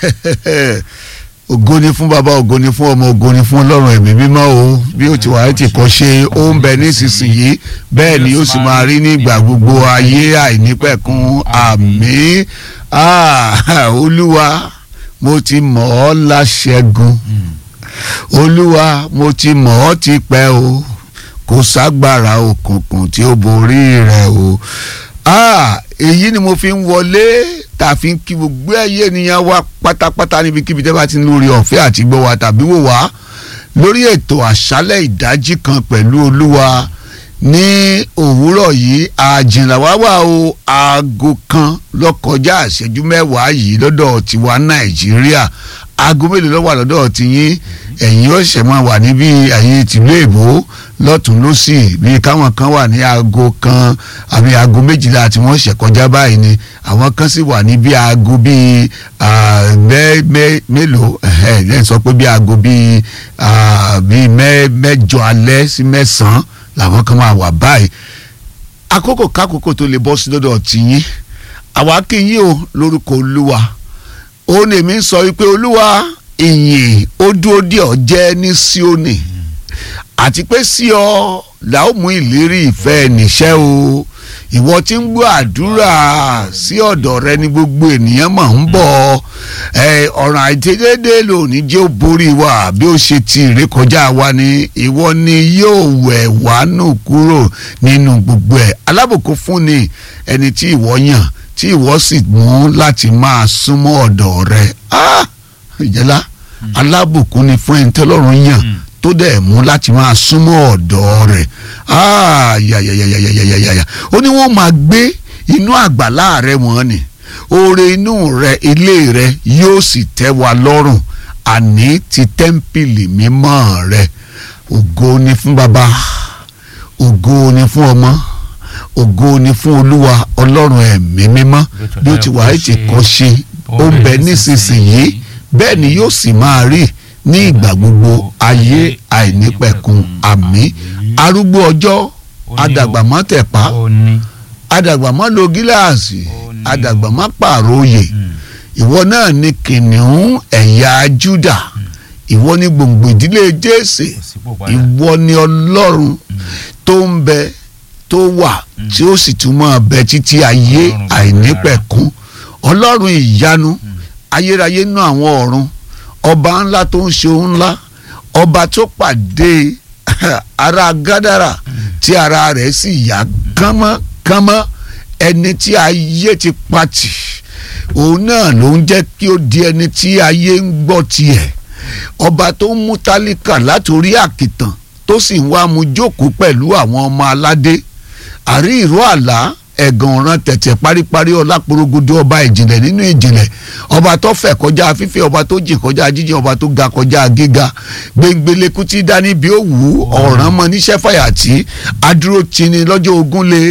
ògo ni fún bàbá ògo ni fún ọmọ ògo ni fún ọlọ́run ẹ̀mí mímọ́ o bí ó ti wà á ti kọ́ ṣe ó ń bẹ nísinsìnyí bẹ́ẹ̀ ni ó sì máa rí nígbà gbogbo ayé àìnípẹ̀kun àmín Ah, olúwa mo ti mọ̀ ọ́ láṣẹ́gun olúwa mo ti mọ̀ ọ́ ti pẹ́ o kò ságbára òkùnkùn tí ó borí rẹ̀ o ah èyí ni mo fi ń wọlé tá a fi ń kí gbogbo ẹyẹ ènìyàn wa pátápátá níbikíbi tẹ́ bá ti ń lórí ọ̀fẹ́ àti gbọ́ wa tàbí wò wá lórí ètò àṣálẹ̀ ìdájí kan pẹ̀lú olúwa ní òwúrọ̀ yìí àjìnlá wá wà o aago kan lọ́kọjá àṣẹjú mẹ́wàá yìí lọ́dọ̀ tiwa nàìjíríà aago mélòó ló wà lọ́dọ̀ tiyín ẹ̀yin ọ̀sẹ̀ máa wà níbí ẹ̀yin tìlú èbó lọ́tún lọ́sì bíi káwọn kan wà ní aago kan àbí aago méjìlá tí wọ́n ṣẹ̀ kọjá báyìí ni àwọn kan sì wà ní bíi aago bíi mélòó lẹ́yìn sọ pé bíi aago bíi bíi mẹ́jọ alẹ́ sí mẹ́sàn-án làwọn kan máa wà báyìí àkókò kákòókò tó lè bọ́ sí lọ́dọ̀ tiyín àwa kí yín o lórúkọ olúwa ó ní èmi sọ wípé olúwa ìyìn ó dúró dí ọ jẹ́ ní Síónì àti pé sí ọ là ó mú ìlérí ìfẹ́ níṣẹ́ o ìwọ tí ń gbọ́ àdúrà sí ọ̀dọ̀ rẹ ní gbogbo ènìyàn mọ̀ ń bọ̀ ọ̀ràn àìtẹ́dẹ́dẹ́ lónìí jẹ́ ó borí wa bí ó ṣe ti ìrékọjá wa ni ìwọ ni yóò wẹ̀ wá nù kúrò nínú gbogbo ẹ̀ alábòkú fún ni ẹni tí ìwọ yàn tí ìwọ sì mú láti máa súnmọ́ ọ̀dọ̀ rẹ ìjẹ́lá alábòkú ni fún ẹni tẹ́lọ́run yàn tó dẹ̀ mú láti máa súnmọ́ ọ̀dọ̀ rẹ̀ yàyàyàyàyàyàyà ó ní wọ́n máa gbé inú àgbàlá rẹ̀ wọ́n ni oore inú rẹ̀ ilé rẹ̀ yóò sì tẹ́ wa lọ́rùn àní ti tẹ́ḿpìlì mímọ́ rẹ̀ ògo ni fún baba ògo ni fún ọmọ ògo ni fún olúwa ọlọ́run ẹ̀mí mímọ́ bí ó ti wà á ti kọ́ ṣe ó ń bẹ nísinsìnyí bẹ́ẹ̀ ni yóò sì máa rí ní ìgbà gbogbo ayé àìnípẹ̀kun àmín arúgbó ọjọ́ adàgbàmọ́ tẹ̀pá adàgbàmọ́ lo gíláàsì adàgbàmọ́ pààrọ̀ oyè ìwọ náà ni kìnìún ẹ̀yà Júdà ìwọ ni gbòǹgbò ìdílé Jésè ìwọ ni ọlọ́run tó ń bẹ tó wà tí ó sì tún máa bẹ títí ayé àìnípẹ̀kun ọlọ́run ìyanu ayérayé nú àwọn ọ̀run ọba ńlá tó ń ṣe ohun ńlá ọba tó pàdé ara gádàrà tí ara rẹ̀ sì yá kánmọ́kánmọ́ ẹni tí ayé ti pati òun náà ló ń jẹ́ kí ó di ẹni tí ayé ń gbọ́ tiẹ̀ ọba tó ń mú tálíkà látòrí àkìtàn tó sì ń wá mu jókòó pẹ̀lú àwọn ọmọ aládé àrí ìró àlá ẹ̀gàn ọ̀ràn tẹ̀tẹ̀ paríparí ọláporogodo ọba ìjìnlẹ̀ nínú ìjìnlẹ̀ ọba tó fẹ̀ kọjá fífẹ̀ ọba tó jìn kọjá jíjìn ọba tó ga kọjá gíga gbẹngbẹlẹ́kú tí dání bí ó wù ú ọ̀ràn mọ níṣẹ́ fàyàtì adúró tini lọ́jọ́ ogún lé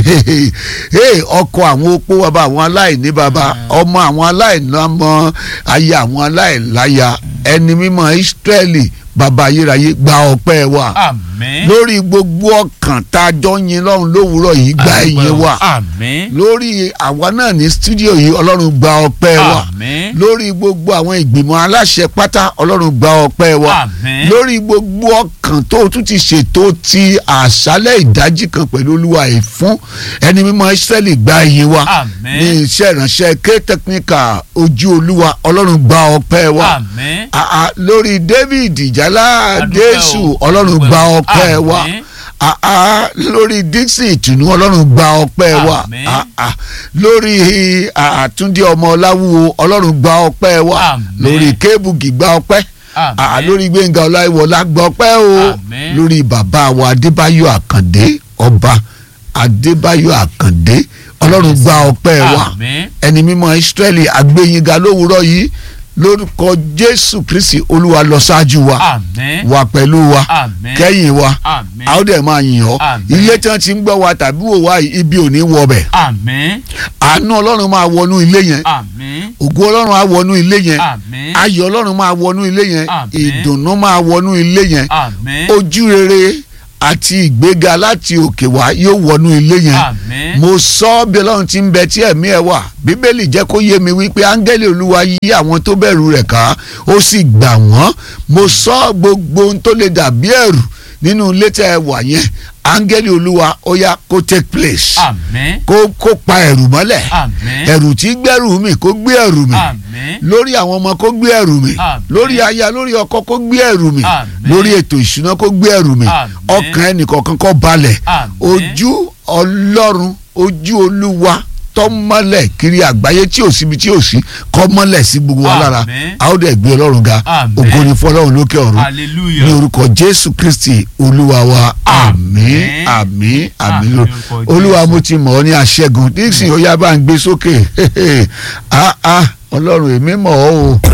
ọkọ àwọn opó bàbá àwọn aláìní bàbá ọmọ àwọn aláìlámọ aya àwọn aláìláya ẹni mímọ́ Ísírẹ́lì bàbá ayérayé gba ọpẹ́ wa àmín lórí gbogbo ọkàn tá a jọ yin lọ́run lówùúrọ̀ yìí gba ìyìn wa àmín lórí àwa náà ní stúdíò yìí ọlọ́run gba ọpẹ́ wa àmín lórí gbogbo àwọn ìgbìmọ̀ aláṣẹ pátá ọlọ́run gba ọpẹ́ wa àmín lórí gbogbo ọkàn tó tún ti ṣètò ti àṣálẹ̀ ìdájí kan pẹ̀lú olúwa yìí fún ẹni mímọ́ Ísírẹ́lì gba ìyìn wa àmín ní iṣẹ́ ìránṣẹ́ ké tẹkíníkà ojú olúwa ọlọ́run gba ọpẹ́ wa àmín àà lórí David ìjálá Adúpẹ́ Jésù o. ọlọ́run gba ọpẹ́ wa Àmín. àà lórí Dixon ìtùnú ọlọ́run gba ọpẹ́ wa Àmín. àà lórí àtúndí ọmọ ọláwúwo ọlọ́run gba ọpẹ́ wa Àmín. lórí kébùgì gba ọpẹ́ Àmín. àà lórí gbẹ̀ngà ọláìwọlá gba ọpẹ́ o Àmín. lórí bàbá wa adébáyọ̀ àkàndé ọba adébáyọ̀ àkàndé ọlọ́run gba ọpẹ́ wa àmín ẹni mímọ́ Ísírẹ́lì àgbéyìnga lówùúrọ̀ yìí lórúkọ Jésù Kristi Olúwa lọ ṣáájú wa àmín wà pẹ̀lú wa àmín kẹ́yìn wa àmín a ó dẹ̀ máa yìn ọ́ Àmín. ilé tí wọ́n ti ń gbọ́ wa tàbí wò wá yìí, ibi ò ní wọbẹ̀ àmín àánú Ọlọ́run máa wọnú ilé yẹn àmín ògo Ọlọ́run á wọnú ilé yẹn àmín ayọ̀ Ọlọ́run máa wọnú ilé yẹn Àmín. ìdùnnú máa wọnú ilé yẹn àmín ojú rere àti ìgbéga láti òkè wá yóò wọnú ilé yẹn Àmín. mo sọ ọ́ bí ọlọ́run ti ń bẹ tí ẹ̀mí ẹ̀ wà bíbélì jẹ́ kó yé mi wípé áńgẹ́lì olúwa yí àwọn tó bẹ̀rù rẹ̀ ká ó sì gbà wọ́n mo sọ gbogbo ohun tó lè dàbí ẹ̀rù nínú ilé tẹ́ ẹ wà yẹn áńgẹ́lì olúwa ó yá kó take place Àmín. kó kó pa ẹ̀rù mọ́lẹ̀ Àmín. ẹ̀rù tí gbẹ́rù mi kó gbé ẹ̀rù mi Àmín. lórí àwọn ọmọ kó gbé ẹ̀rù mi Àmín. lórí aya lórí ọkọ kó gbé ẹ̀rù mi Àmín. lórí ètò ìṣúná kó gbé ẹ̀rù mi Àmín. ọkàn ẹnìkọ̀ọ̀kan kó balẹ̀ Àmín. ojú ọlọ́run ojú olúwa tọ́mọ́lẹ̀ kiri àgbáyé tí ò síbi tí ò sí kọ́ mọ́lẹ̀ sí gbogbo wa lára Àmín. a ó dẹ̀ gbé ọlọ́run ga Àmín. ògo ni fọlọ́run lókè ọ̀run ní Hallelujah. orúkọ jésù kristi olúwa wa àmín Àmín. àmín àmín Àmín ló lórúkọ olúwa Jésù. mo ti mọ̀ ọ́ ní aṣẹ́gun dixon ó yá bá ń gbé sókè ah ah ọlọ́run èmi mọ̀ ọ́ o.